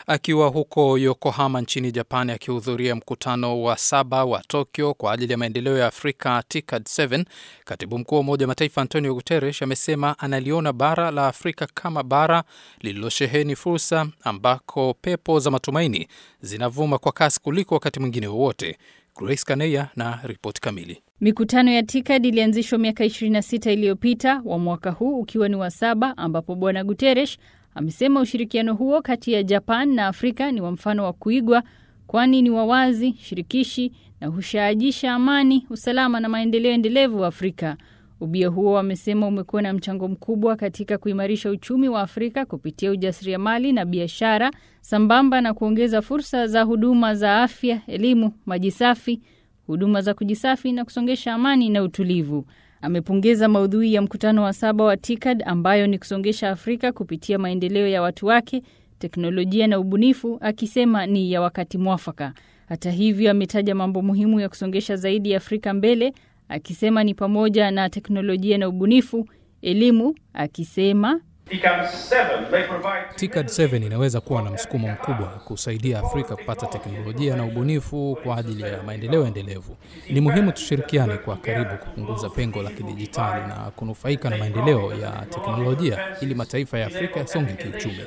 Akiwa huko Yokohama nchini Japan akihudhuria mkutano wa saba wa Tokyo kwa ajili ya maendeleo ya Afrika TICAD 7, katibu mkuu wa Umoja wa Mataifa Antonio Guterres amesema analiona bara la Afrika kama bara lililosheheni fursa ambako pepo za matumaini zinavuma kwa kasi kuliko wakati mwingine wowote. Grace Kaneya na ripoti kamili. Mikutano ya TICAD ilianzishwa miaka 26 iliyopita, wa mwaka huu ukiwa ni wa saba, ambapo Bwana Guterres amesema ushirikiano huo kati ya Japan na Afrika ni wa mfano wa kuigwa, kwani ni wawazi, shirikishi na hushaajisha amani, usalama na maendeleo endelevu wa Afrika. Ubia huo wamesema umekuwa na mchango mkubwa katika kuimarisha uchumi wa Afrika kupitia ujasiriamali na biashara, sambamba na kuongeza fursa za huduma za afya, elimu, maji safi, huduma za kujisafi na kusongesha amani na utulivu. Amepongeza maudhui ya mkutano wa saba wa TICAD ambayo ni kusongesha Afrika kupitia maendeleo ya watu wake, teknolojia na ubunifu, akisema ni ya wakati mwafaka. Hata hivyo, ametaja mambo muhimu ya kusongesha zaidi ya Afrika mbele, akisema ni pamoja na teknolojia na ubunifu, elimu, akisema TICAD 7 inaweza kuwa na msukumo mkubwa kusaidia Afrika kupata teknolojia na ubunifu kwa ajili ya maendeleo endelevu. Ni muhimu tushirikiane kwa karibu kupunguza pengo la kidijitali na kunufaika na maendeleo ya teknolojia ili mataifa ya Afrika yasonge kiuchumi.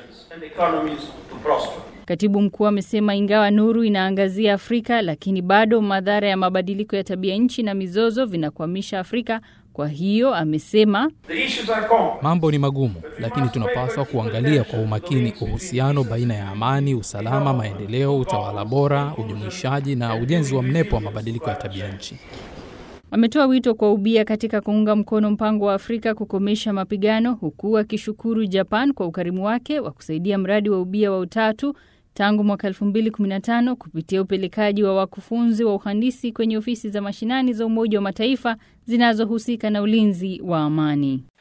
Katibu mkuu amesema ingawa nuru inaangazia Afrika, lakini bado madhara ya mabadiliko ya tabia nchi na mizozo vinakwamisha Afrika. Kwa hiyo amesema mambo ni magumu, lakini tunapaswa kuangalia kwa umakini uhusiano baina ya amani, usalama, maendeleo, utawala bora, ujumuishaji na ujenzi wa mnepo wa mabadiliko ya tabia nchi. Ametoa wito kwa ubia katika kuunga mkono mpango wa Afrika kukomesha mapigano, huku akishukuru Japan kwa ukarimu wake wa kusaidia mradi wa ubia wa utatu tangu mwaka 2015 kupitia upelekaji wa wakufunzi wa uhandisi kwenye ofisi za mashinani za Umoja wa Mataifa zinazohusika na ulinzi wa amani.